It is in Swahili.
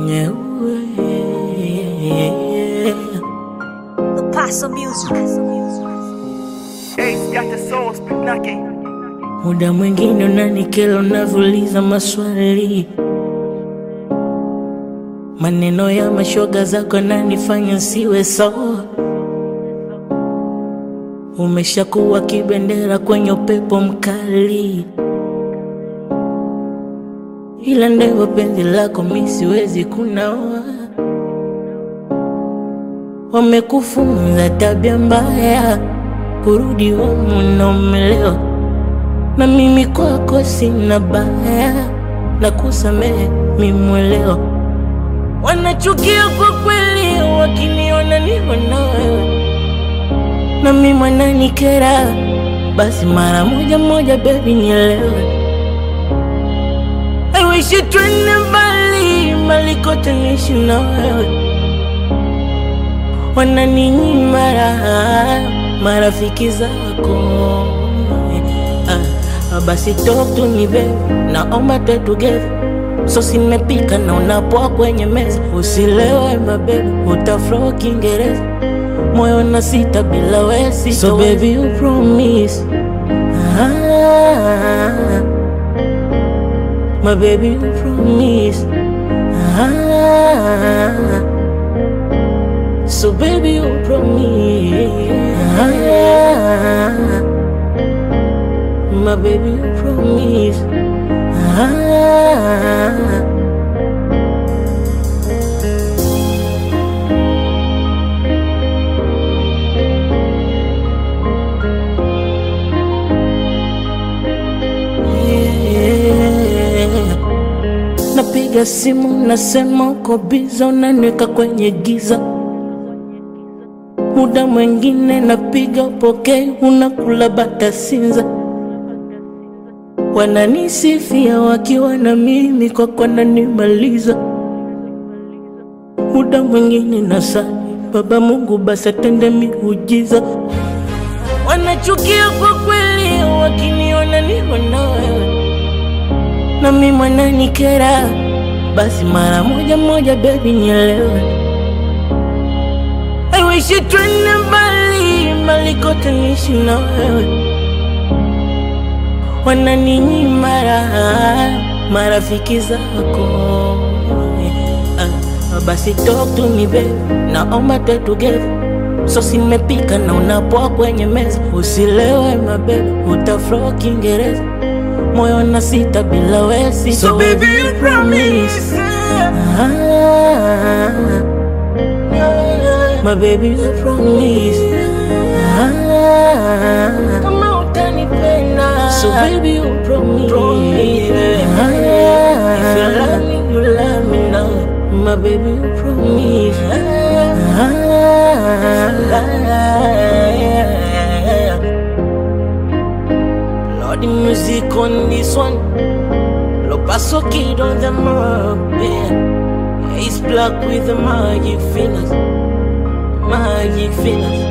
The Paso Music. Ace got the soul, spit knocking. Muda mwingine unanikela unavyouliza maswali, maneno ya mashoga zako nanifanya siwe sawa. Umeshakuwa kibendera kwenye upepo mkali, ila ndivyo penzi lako mi siwezi kunawa. Wamekufunza tabia mbaya, kurudi humu na umelewa na mimi kwako sina baya na kusamehe mimweleo. Wanachukia kwa kweli wakiniona niko na wewe, na mimi mwananikera, basi mara moja moja, baby nielewe. I wish you twende mbali mbali kote niishi na wewe, wananinyima raha marafiki zako Ah, basi talk to me baby, naomba tuwe together. So simepika na unapoa kwenye meza, usilewe mabebi, utafro Kiingereza, moyo na sita bila wesi. So baby you promise ah, my baby you promise ah, so baby you promise ah, my baby you promise ah. Yeah. Napiga simu nasema uko biza, unaniweka kwenye giza. Muda mwingine napiga upokei, unakula bata sinza. Wananisifia wakiwa na mimi, kwako nanimaliza. Muda mwingine nasali, Baba Mungu basi atende miujiza. Wanachukia kwa kweli wakiniona niko na wewe, na mimi mwananikera, basi mara moja moja, baby nielewe. I wish you twende mbali mbali kote niishi na wewe, wananinyima raha marafiki zako. Ah, basi talk to me baby, naomba tuwe together. So simepika na unapoa kwenye meza, usilewe mabebi, utafro Kiingereza, moyo na sita bila wesi. So baby you promise. Ah, my baby you promise ah, kama utanipenda so baby you promise, ah, if you love me you love me now my baby you promise ah, Lord the music on this one Lo paso kid on the mob, yeah. Ace black with the magic fingers, magic fingers.